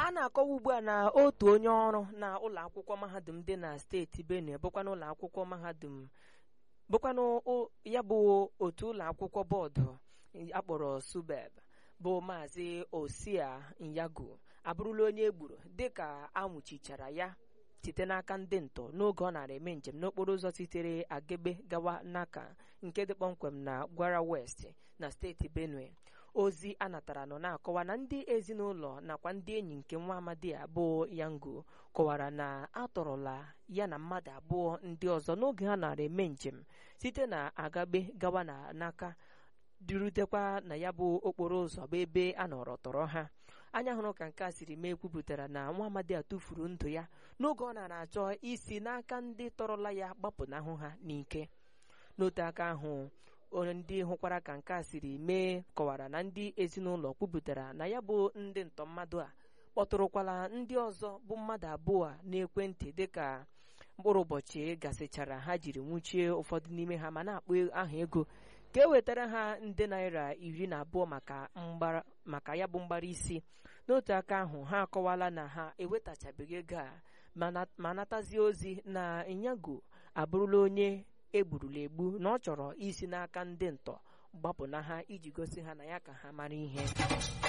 a na-akọwa ugbu a na otu onye ọrụ na ụlọ akwụkwọ mahadum dị na steeti benue bụkwa n'ụlọ akwụkwọ mahadum bụkwanụ o- ya bụ otu ụlọ akwụkwọ bọọdụ akpọrọ subeb bụ maazị osia nyago abụrụla onye egburu dịka anwụchichara ya site n'aka ndị ntọ n'oge ọ nara eme njem n'okporo ụzọ sitere agebe gawa n'aka nke dị kpọmkwem na gwara west na steeti benue ozi a natara nọ na-akọwa na ndị ezinụlọ nakwa ndị enyi nke nwa amadi a bụ yango kọwara na atọrọla ya na mmadụ abụọ ndị ọzọ n'oge ha nara eme njem site na agabe gawa na n'aka durutekwa na ya bụ okporo ụzọ bụ ebe a nọrọ tọrọ ha anya hụrụ ka nke a siri mee kwupụtara na nwa amadi a tụfuru ndụ ya n'oge ọ nara achọ isi n'aka ndị tọrọla ya gbapụnahụ ha n'ike n'otu aka ahụ onye ndị hụkwara ka nke a siri mee kọwara na ndị ezinụlọ kwupụtara na ya bụ ndị ntọ mmadụ a kpọtụrụkwala ndị ọzọ bụ mmadụ abụọ a n'ekwentị dịka mkpụrụ ụbọchị gasịchara ha jiri nwụchie ụfọdụ n'ime ha ma na-akpọ aha ego ka e wetara ha nde naira iri na abụọ maka mgbara maka ya bụ mgbara isi n'otu aka ahụ ha akọwala na ha ewetachabeghị ego a ma na- ma natazie ozi na ịnyago abụrụla onye egburula egbu na ọ chọrọ isi n'aka ndị ntọ gbapụna ha iji gosi ha na ya ka ha mara ihe